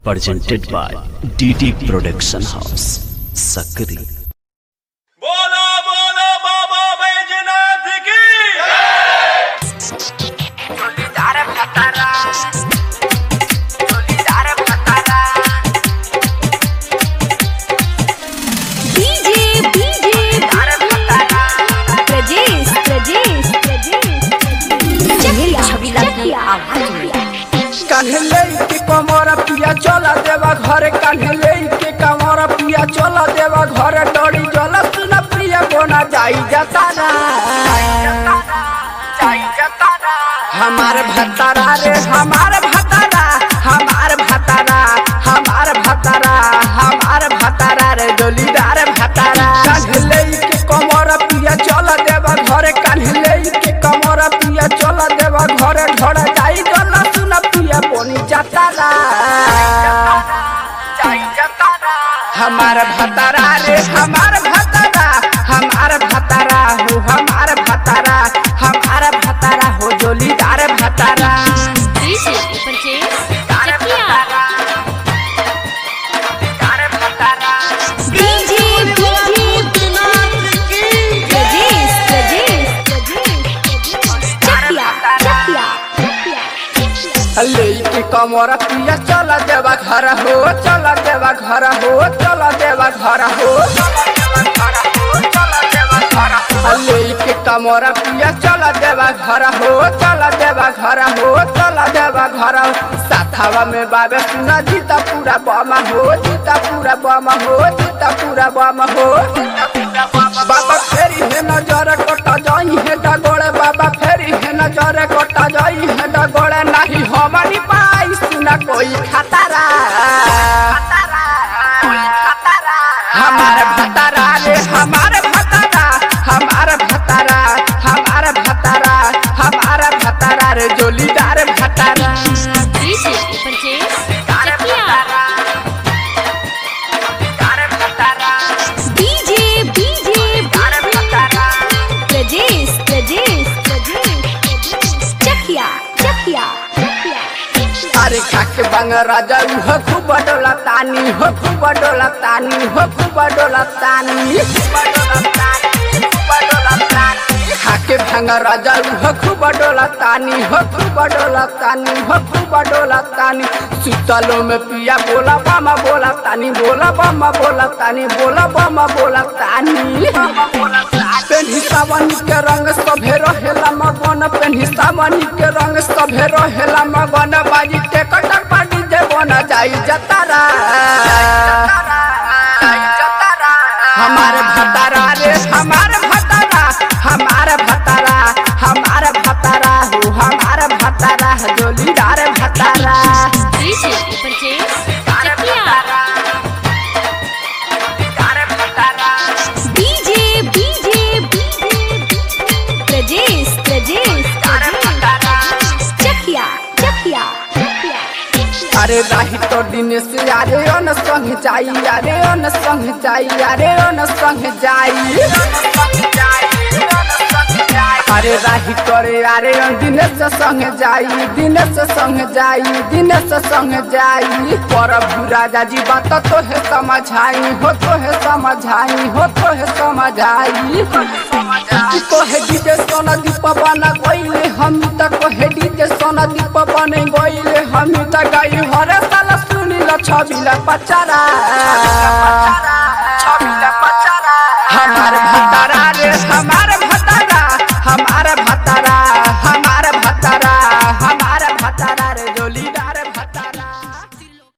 presented by DT Production House, Sakri. बोलो बोलो बाबा बैजनाथ की Solidar Patara Solidar Patara DJ, DJ, Solidar Patara Prajesh, Prajesh, Prajesh. Chakia, Chakia, कान्हे के कमर पिया चला देवा घरे कान्हे के कमर पिया चला देवा घरे डोरी जल सुन प्रिया बोना जाई जाता ना Jai Jatara हमार भतारा रे हमार भतारा हमार भतारा हमार भतारा हमार भतारा रे डोलीदार भतारा कान्हे के कमर पिया चला देवा घरे कान्हे के कमर पिया चला देवा घरे घरे जाई जल सुन प्रिया बोनी जाता ना Jai Jatara हमार भतारा रे हमार भतारा हमार भतारा हो हमार भतारा हमार भतारा हो जोलीदार भतारा DJ, Prajesh, Chakia. Solidar Patara DJ, DJ, Prajesh, Prajesh, Prajesh. Chakia, Chakia, Chakia. ले के कमर पिया चला देवा घर हो चला देवा घर हो चला देवा घर हो ले के कमर पिया चला देवा घर हो चला देवा घर हो चला देवा घर हो साथावा में बाबे सुना जीता पूरा बमा हो जीता पूरा बमा हो जीता पूरा बमा हो बाबा फेरी है नजर कटा जाई है डगोड़े बाबा फेरी है नजर कटा जाई है डगोड़े नहीं हमारी पाई सुना कोई खतरा हमार भतारा रे हमार भतारा हमार भतारा हमार भतारा हमार भतारा रे जोलीदार भतारा DJ, Prajesh, Chakia. DJ, DJ, Prajesh, Prajesh, Prajesh. Chakia, Chakia, Chakia. अरे खाके बंग राजा हो खूब डोला तानी हो खूब डोला तानी हो खूब डोला तानी खाके भंग राजा हो खूब डोला तानी हो खूब डोला तानी हो खूब डोला तानी सुतलो में पिया बोला बामा बोला तानी बोला बामा बोला तानी बोला बामा बोला तानी पेन्ही सावनी के रंग सभे रहेला मगन पेन्ही सावनी के रंग सभे रहेला मगन बाजी के कटक पाटी जे बना जाई जतारा हमार भतारा रे हमार भतारा हमार भतारा हमार भतारा हो हमार भतारा जोलीदार भतारा DJ, Prajesh, Chakia. DJ, DJ, Prajesh, Prajesh, Prajesh. Chakia, Chakia, Chakia. अरे राही तो दिन से अरे अन संग जाई अरे अन संग जाई अरे अन संग जाई अरे राही करे अरे अन दिन से संग जाई दिन से संग जाई दिन से संग जाई प्रभु राजा जी बात तो है समझाई हो तो है समझाई हो तो है समझाई कोहे डीजे सोना दीप बना गईले हम त कोहे डीजे सोना दीप बने गईले हम त गाई हरे साल सुनी ल छबिला पचारा